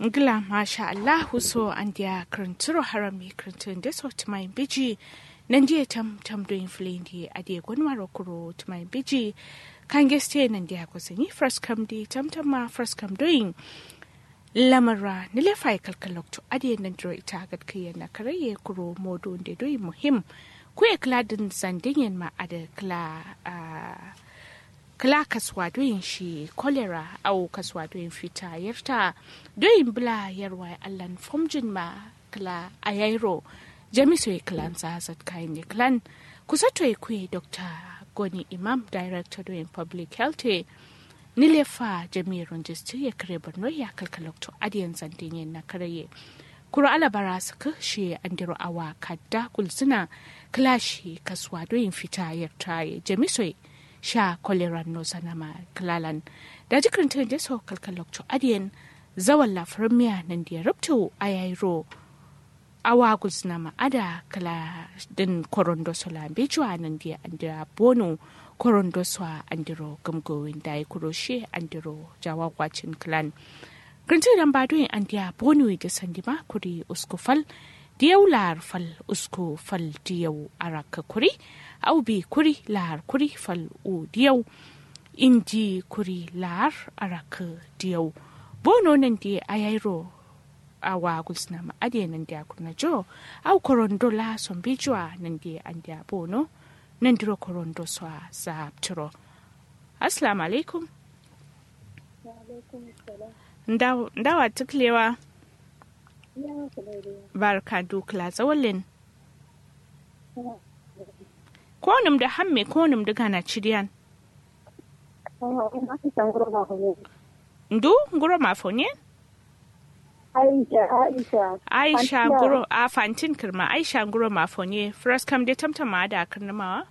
ngila masha allahu so an dia kranturo harami krantun de so tmai biji nan dia tam tam do inflendi ade gonwaro kuro tmai biji kan geste nan dia ko sani first come di tam tam ma first come doing lamara ni le fai kalkalokto ade nan dro ita gad kiyan na karaye kuro modo de do muhim ku e kladin sandingen ma ade kla kala kaswa doyin shi kolera au kaswa doyin fita yarta doyin bula yarwa allan fomjin ma kala ayairo jamiso e klan zazat kayan e klan kusa to e kuye dr goni imam director doyin public health nilefa jami'ar jistu ya kare borno ya kalkalokto adiyan zantinyen na karaye kuro alabara suka shi andiro awa kadda kulsuna klashi kaswa doyin fita yarta jamiso sha koleran no sanama klalan da jikin tun da sau kalkalokto adiyan zawan lafiyar miya nan da ya rubto a yairo awa gusna ma'ada kala din korondo sola bejuwa nan da andira bono korondo swa andiro gamgowin da ya kuroshe andiro jawa gwacin klan Grinti dan badoyin an dia bono da sandima kuri uskufal diyau lar fal usku fal diyau araka kuri au bi kuri lar kuri fal u diyau inji kuri lar araka diyau bono nan di ayairo awa gulsna ma ade nan dia kuna jo au korondo la sombijwa nan di an dia bono nan diro korondo swa za tro assalamu alaikum ndawa tuklewa barka dukla tsawalin konum da hamme konum da gana ciriyan ndu nguro mafonye aisha aisha aisha nguro a fantin kirma aisha nguro mafonye first kam de tamtama da kirnamawa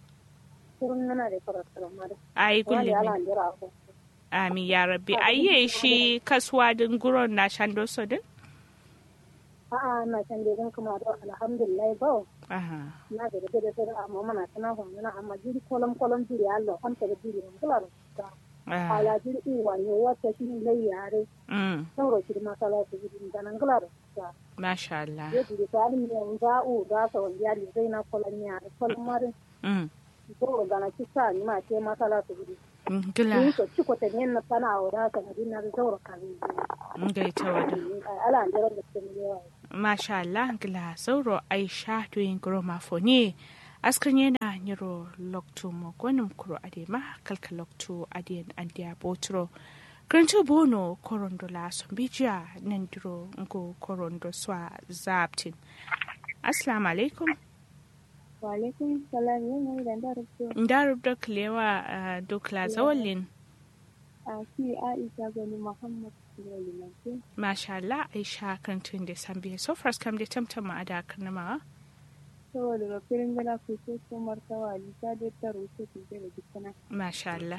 ai gullumi Amin ya rabbi. Ayye shi kasuwa din guron na shando so din? A'a na can dai don kuma da alhamdulillah ba. Aha. Na ga da da amma mana tana ko na amma jiri kolom kolom jiri Allah kan ta jiri mun kula da. Ala jiri i wa yo wata shi ne yare. Mm. Sauro shi ma kala ta jiri da nan kula da. Masha Allah. Ya jiri ta ni ne ga u da sa wani yari zai na kolon ya kolon mare. Mm. Sauro da na kisa ni ma ce ma kala ta jiri. Gila. Ni ko ciko ta ne na sana wa da ka na dinna da sauro kan. Ngai ta wada. Ala an jira da ke yawa. Masha Allah gila sauro Aisha doyin guro mafoni. Askan yana nyiro loktu mo gwanin kuro adema kalka loktu adiyan andiya botro. Granto bono korondo la sombijiya nan diro ngo korondo swa zaptin. Assalamu alaikum. Walaikum salam yin yi da rubutu. Ndarub da kilewa dokla zawalin. A ki Aisha gani Muhammad Sulaiman. Masha Allah Aisha kan tun da san biye so first kam da tamtama a da karnama. Saboda ga firin gana ku so ko martawa lisa da ta rubuce ku da dukkan. Masha Allah.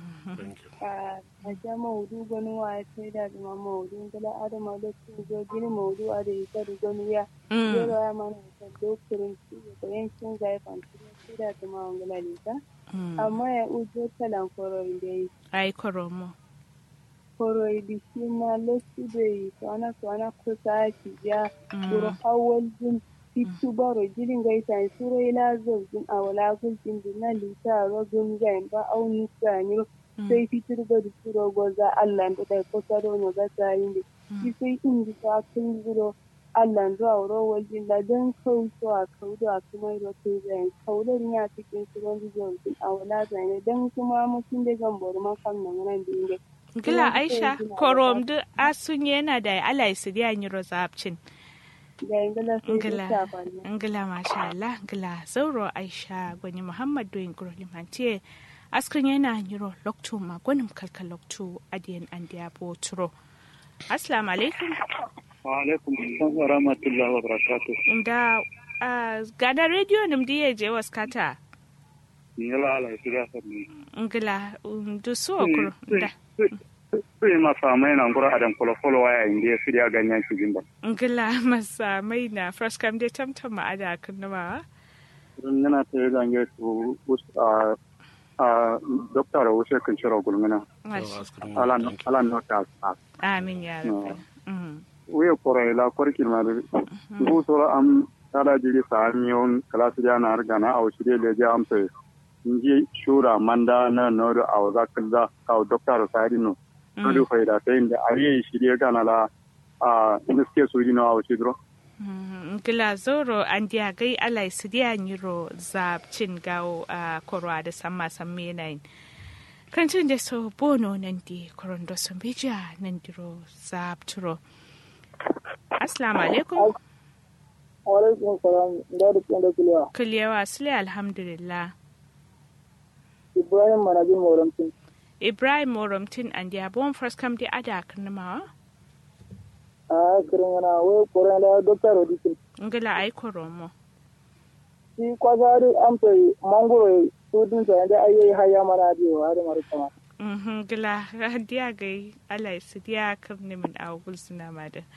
A ja maudu gani wa ya sai da zama maudu gala adama da su zo gini maudu a da ita da gani ya. Yero ya mana ta dokirin su da yankin zai fanci sai da zama wangala lisa. Amma ya ujo talan korori da yi. Ai koromo. koroi bishina lesudei kwana kwana kusa ya duro awal jin fitu baro jirin gaita suro ila zozin awala guljin dina lita rogun gain ba au nisa ni sai fitur ga suro goza Allah da kai kusa da no ga tayin da shi sai in ji ta kun guro Allah da auro waljin da dan kauto a kaudo a kuma ro to zai kaudo ya cikin suron zozin awala zai dan kuma mutun da gambor man kan nan nan da Gila Aisha, korom duk asun yana da ala su da yi rozabcin. Ngila, ngila masha Allah, ngila zauro Aisha gwani Muhammad doyin guro limantiye. Askrin yana yiro lokto ma gwanin kalka lokto adiyan an da yabo turo. Assalamu alaikum. Wa alaikum assalam wa rahmatullahi wa barakatuh. Da gada rediyo nim diye je waskata. Ngila ala su sabni. Ngila, du so kuro. Da. Sai masa mai na ngura adan kolo kolo waya inda ya shirya ganyen shi jimba. Ngila masa mai na fresh kam dai tamtam ma ada kunnuwa. Run yana ta yi gange su a a doktor wuce kan shiro gulmina. Ala no ta. Amin ya rabbi. Mm. we koro ila korkin ma da ngu soro am tada jiri sa miyon kala su na har gana au shirye le ja am sai nji shura manda na no do au za kaza au doctor sa no adu faida ta inda ari shirye gana la a niske su dino au shidro gila zoro an diya gai alai su diya nyiro zabcin gawo a korwa da samma samme nain kancin da so bono nan di koron da sun bija nan diro zabturo assalamu alaikum alaikum salam da da kin da kuliya kuliyawa sule alhamdulillah ibrahim manajin moramtin ibrahim moromtin an diya bon first kam di ada kanamawa a kirin yana wai koren da doctor odikin ngila ai koromo shi kwazari an fai mangoro tudin sa yanda ayi haya mana da har mara kama mhm gila diya gai alai su diya karni min awul suna ma da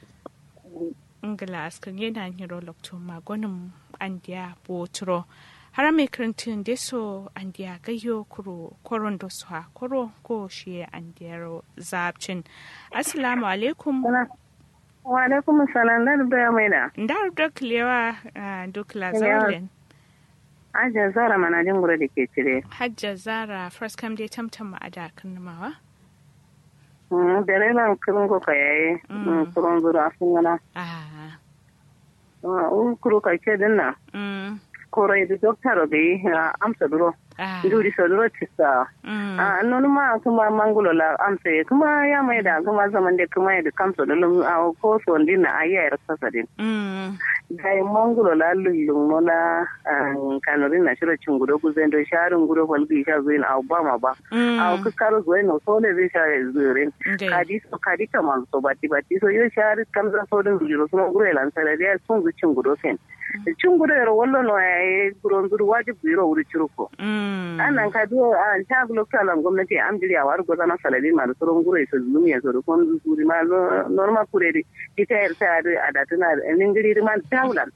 ngila askan yana nyiro lokto magonin an diya botro har mai karantin da so an diya gayyo kuro koron da su ha koro ko shi an diya zabcin assalamu alaikum wa alaikum salam da da mai da ndar da kilewa dukla zaulen aja zara mana jin gura da ke cire hajja zara first kam dai tamtam a da kanmawa da rela kirin ko ka yayi kurun zura sun gana ah un kuro ka ke dinna mm koro da doctor be amsa duro ah duri so duro tisa mm a nonu ma kuma mangulo la amsa kuma ya mai da kuma zaman da kuma ya da kamso da lum a ko so dinna ayi ya rasa din mm dai mangulo la lullum nola kanorin na shiro cin gudo kuzen do sharin gudo falgi sha zuin a ba ma ba a ku karo zuin no so le zai sha zurin kadi so kadi kaman so bati bati so yo shari kam za so din zuro so gure lan sala dia sun zu cin gudo sen cin gudo ro wallo no ay guron zuru wajib biro wuri ciruko anan ka do an ta gulo kalam gwamnati am jiri a war goza na salari ma so gure so zulumi ya so kon zuri ma normal kuredi ita yar ta da adatuna ningiri man tawlan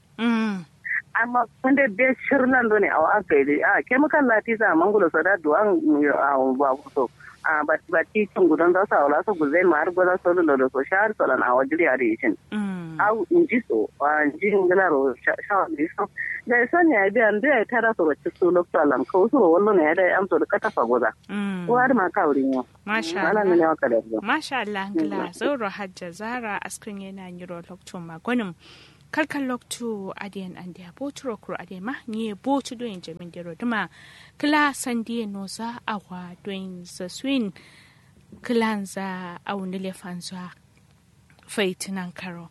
amma kunde be shirnan do ne a aka yi a chemical lati sa mangulo so da duwan a ba so a ba ba ti tun gudan da sa wala so guzai ma har goda so lo do so shar so lan a wajiri a rishin au inji so a inji ngala ro sha ni so da son ya bi an da tara so wacce so lo salam ko so wallo ne da am so da kata fa goda ko har ma ka wurin yo masha Allah ne wa kada masha Allah ngila zauro hajja zara askrin yana nyiro lokto magonim kalkan loktu adiyan an dia boturo kuro adiyan ma nye botu doyin jamin dero duma kila sandiye noza awa doyin za swin kilan za awuni lefan za faitinan karo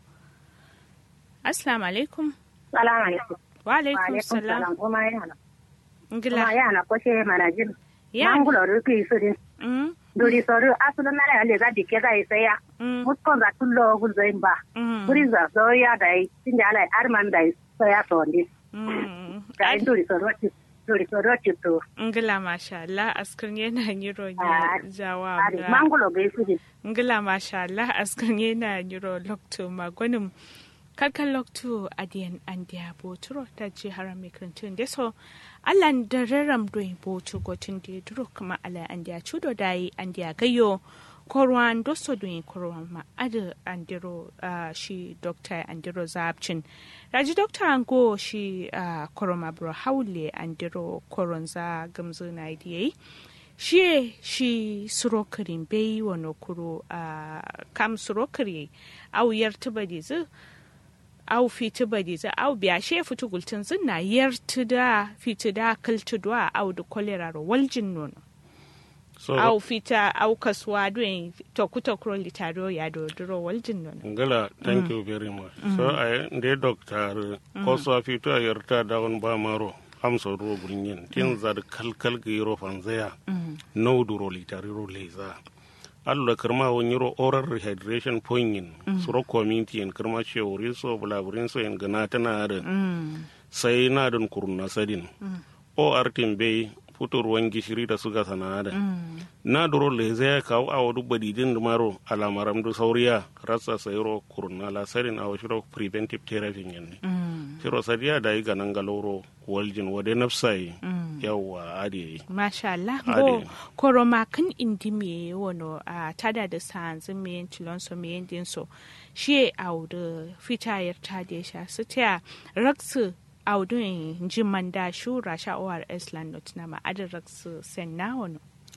assalamu alaikum salamu alaikum wa alaikum salam kuma yana ngila kuma yana ko she mana jin ya mangulo ruki suri mm duri soru asulu na ya ga dike ga isaya mm mutkon za tullo gulzoin ba mm buri za zo ya dai tinda ala arman dai so ya to ndi mm dai duri soru duri soru to ngila masha Allah askrin yana nyiro Ah, nya jawa ari mangulo ga suri ngila masha Allah askan yana nyiro lokto magonim kalkan lokto adiyan andiya boturo ta ji haram mikrantun da so allan da raram doin botu gotin da duro kuma ala andiya chudo dai andiya gayo korwan doso doin korwan ma ada andiro ah, shi dokta andiro zabcin raji dokta ango shi ah, koroma bro haule andiro koronza gamzo na idiyai shi shi surokirin bai wani kuro a kam surokiri au yar tuba da zu au fiti ba da zu au biya she fitu gultin zun na yar da fiti da kaltu da au da kolera ro waljin nono so au fita au kasuwa doen to kuta kuro litaro ya do duro waljin nono ngala thank you very much so ay nde doctor ko so fi to yarta da won ba maro am so ro gulnyen tin zar kal kal gi ro fanzaya no duro litari ro leza allo karma won yiro oral rehydration pointin suro community en karma shewri so bulaburin so en gana tana da sai na don kurna sadin o artin bai futur ruwan gishiri da suka sanada na duro le zai kawo a wadu badidin da maro alamaram da sauriya rasa sayro kurna la sarin a washiro preventive therapy yanne shiro sadiya da yi ganan galoro waljin wade nafsai yawwa ade Masha Allah Ade. go koroma kan indi me wono a tada da sanzu me tilon so me yendin so shi audu fitayar ta da sha su ta raksu audu jiman da shura sha ORS landot na ma adin raksu sen na wono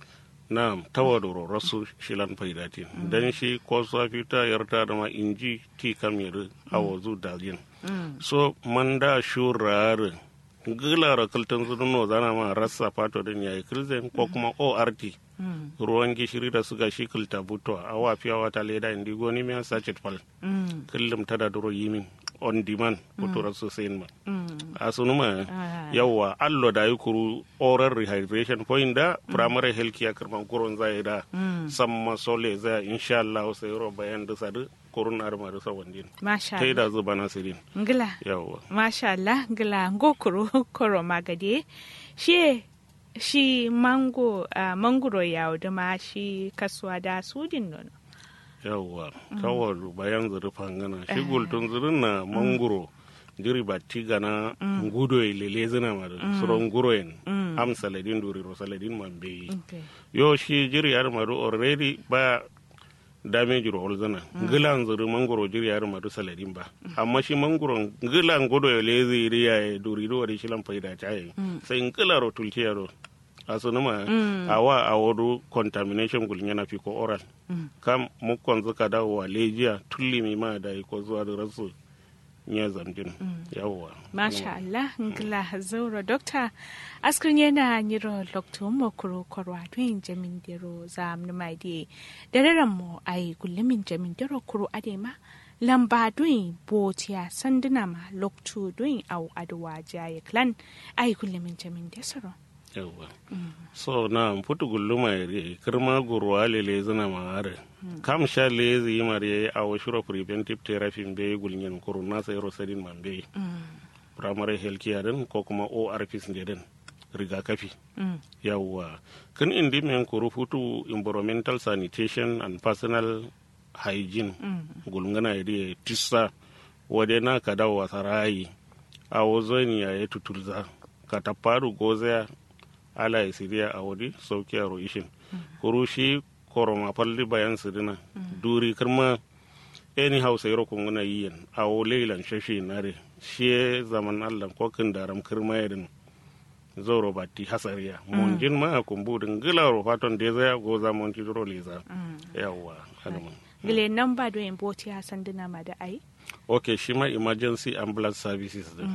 na tawadoro rasu shilan faidatin dan shi ko safi ta yarta da ma inji ti kamir awazu dalin so manda shurar gilara kaltan zununo zana ma rasa fato din yayi kilzen ko kuma ORT ruwan gishiri da suga shi kilta buto a wafiya wata leda indi goni miya sachet fal kullum tada duro yimin on demand butura sosai ma a sunuma yawwa allo da yi kuru oral rehydration point da primary health care kirman kurun zai da samma sole zai insha Allah sai ro bayan da sadu kurun arma da sawandin Masha tai Allah da zuba nasirin ngila yawwa Masha Allah ngila ngo kuro koro magade shi shi mango uh, mangoro ya da ma shi kasuwa da sudin nono yawwa kawar bayan zuri fangana shi gultun zurin na manguro jiri ba tiga na ngudo lele zina ma da suron guroyen am saladin duri ro saladin man beyi okay. yo shi jiri yar madu already ba damage ro olzana gilan zuri mangoro jiri yar madu saladin ba amma shi mangoro gilan gudo lele ziri ya e duri do wari shilan faida chaye sai ngila ro tultiya ro asunuma awa awodu contamination gulnyana fi ko oral kam mukkon zuka dawo wa lejiya tulli mi ma da ko zuwa da rasu nya zamjin yawwa Masha Allah ngila zauro dokta askrin yana nyiro lokto mo kuro korwa tun jamin dero zam numai di dararan mo ai gullumin jamin dero kuro adema lamba duin botiya sanduna ma lokto duin au adwa jaye clan ai gullumin jamin desoro yawwa so na putu gulluma yare kirma gurwa lele zina ma are kam sha lezi mare a washuro preventive therapy be gulnyen kuru na sai rosadin man be primary health care din ko kuma ORPs ne din rigakafi yawwa kan indi men kuru futu environmental sanitation and personal hygiene gulngana yare tissa wade na ka dawo sarayi a wazoni ya yi tutulza ka tafaru gozaya ala ya siriya a wadi sauki a roishin kuru shi koroma falli bayan sidina duri kirma eni hausa yaro kunguna yiyan a wo leilan shashi nare shi zaman allah ko kin daram kirma yadin zoro batti hasariya monjin ma kumbudin gilaro faton da zaya go zaman ti duro leza yawwa hadaman gile nan ba duin botiya sanduna ma da ai ok shi ma emergency ambulance services din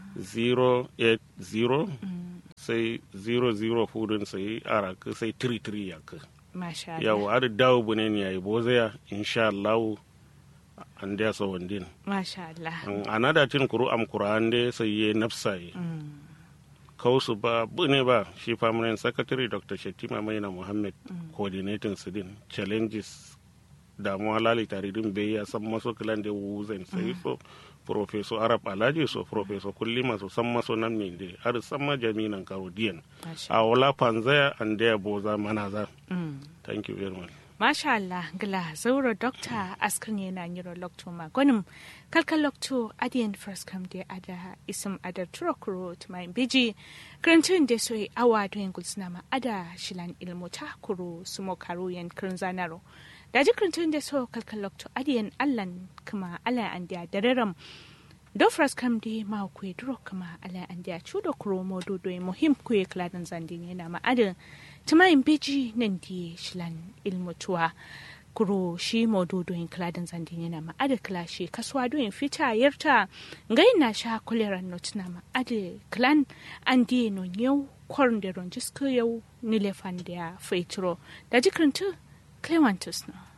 080 sai 00 fudun sai ara ka sai 33 ya ka Masha Allah yawo ar dawo bune ne yayi bozaya insha Allah an da so wandin Masha Allah an anada tin kuru am qur'an de sai ye nafsai kausu ba bune ba shi permanent secretary dr shetima maina muhammad coordinating sidin challenges damuwa lali tare din bai ya san maso kilan da wuzan sai so professor arab alhaji so professor kulli maso san maso nan ne da har san ma jami'an karodiyan Masha a wala panzaya and there boza manaza Mm. thank you very much Masha Allah gila zauro dokta askar ne na nyiro lokto ma gonim kalkal lokto adiyan first come de ada isum ada turokuro to my biji krantun de soy awa to yin gulsna ma ada shilan ilmu ta kuro sumo karu yan krinzanaro da ji krantun de so kalkal lokto adiyan allan kuma ala an dia dareram do first come de ma ku duro kuma ala an dia chudo kuro modo do muhim ku e kladan zandine na ma ada tumayin beji nan di shilan ilmutuwa kuro shi maududu in kladin zandin yana ma ada kla shi kasuwa doyin fita yarta ngai na sha kuleran not na ma ada klan an di no yau korn da ron jisko yau nilefan da ya faitro da jikirin tu clementus na